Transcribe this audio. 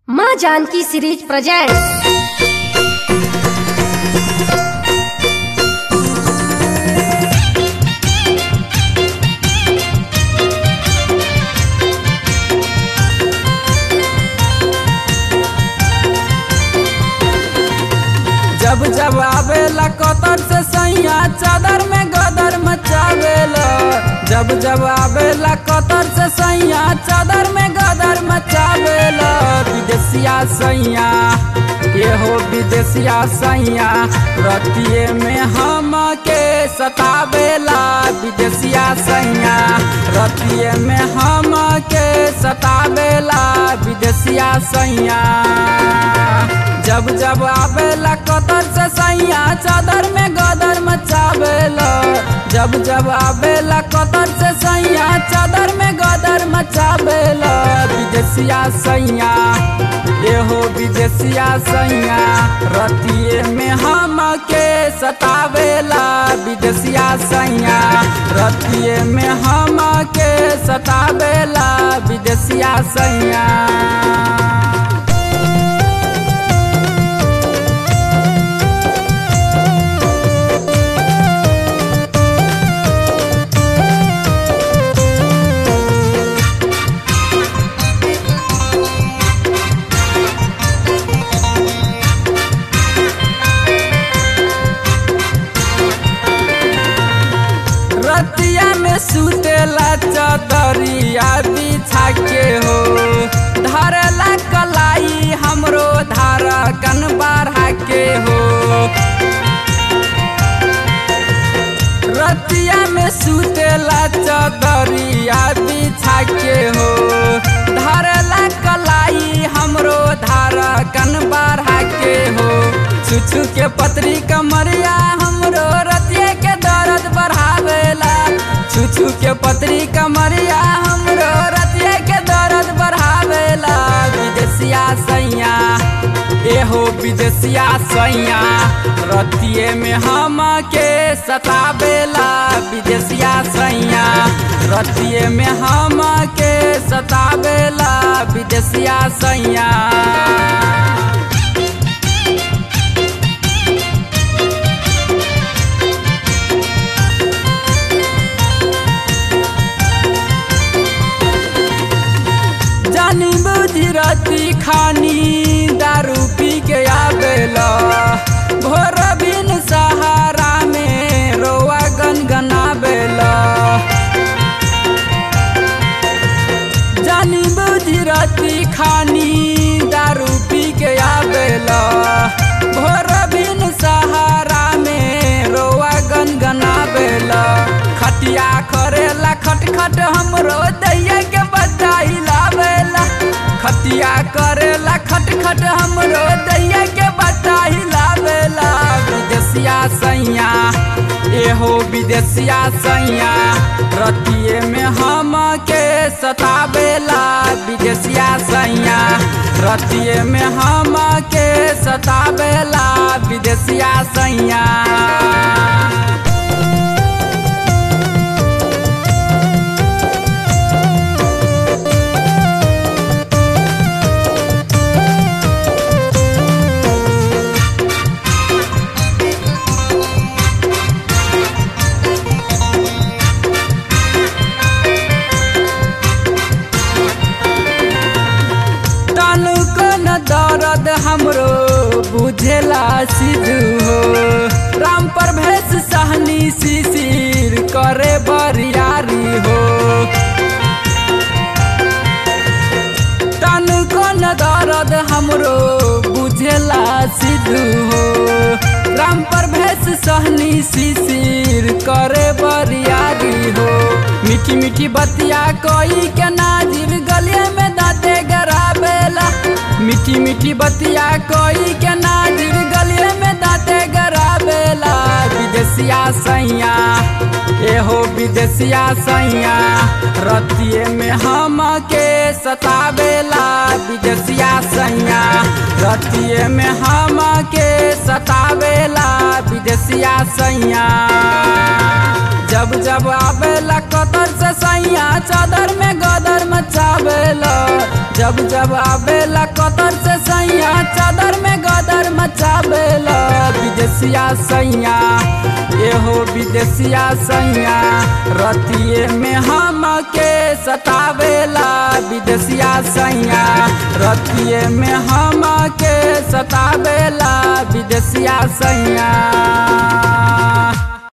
माँ Janaki series presents जब जब आवेला कतर से सैया चादर में गदर मचावेला जब जब आवेला कतर से सैया चादर में गदर मचावेला विदेशिया सैया ये हो विदेशिया सैया रतिये में हम के सतावेला विदेशिया सैया रतिये में हम के सतावेला विदेशिया सैया जब जब आवेला कतर से सैया चादर में गदर मचावेला जब जब आवेला कतर से सैया चादर में गदर मचावेला विदेशिया सैया ये हो विदेशिया सैया रतिये में हम के सतावेला विदेशिया सैया रतिये में हम के सतावेला विदेशिया सैया रतिया में सुतेला चदरिया बिछा के हो धरला कलाई हमरो धारा कन बढ़ा के हो रतिया में सुतेला चदरिया बिछा के हो धरला कलाई हमरो धारा कन बढ़ा के हो छुछु के पतरी कमरिया हमरो रतिया के दर्द बढ़ावेला छुछु के पतरी कमरिया हमरो रतिया के दर्द बढ़ावेला विदेशिया सैया एहो विदेशिया सैया रतिये में हम के सतावेला विदेशिया सैया रतिये में हम के सतावेला विदेशिया सैया जानी बुझी राती खानी दारू पी के आवेला भोर बिन सहारा में रोआ गनगनावेला जानी बुझी राती खानी दारू पी के आवेला भोर बिन सहारा में रोआ गनगनावेला खटिया करेला खटखट हमरो दैया के बचाई लावेला खटिया करेला खटखट हमरो दैया के बचाई लावेला विदेशिया सैया एहो विदेशिया सैया रतिये में हम के सतावेला विदेशिया सैया रतिये में हम के सतावेला विदेशिया सैया तनुको न दर्द हमरो बुझेला सिद्धू हो राम पर भेष सहनी शिशिर करे बरियारी हो तनुको न दर्द हमरो बुझेला सिद्धू हो राम पर भेष सहनी शिशिर करे बरियारी हो मीठी मीठी बतिया कोई के नाजिर गलिया में दाते गराबेला मीठी मीठी बतिया कोई के नाजिर गलिया में दाते गराबेला विदेशिया सैया एहो विदेशिया सैया रतिये में हम के सतावेला विदेशिया सैया रतिये में हम के सतावेला विदेशिया सैया जब जब आवेला कतर से सैया चादर में गदर मचावेला जब जब आवेला कतर सैया एहो विदेशिया सैया रतिये में हम के सतावेला विदेशिया सैया रतिये में हम के सतावेला विदेशिया सैया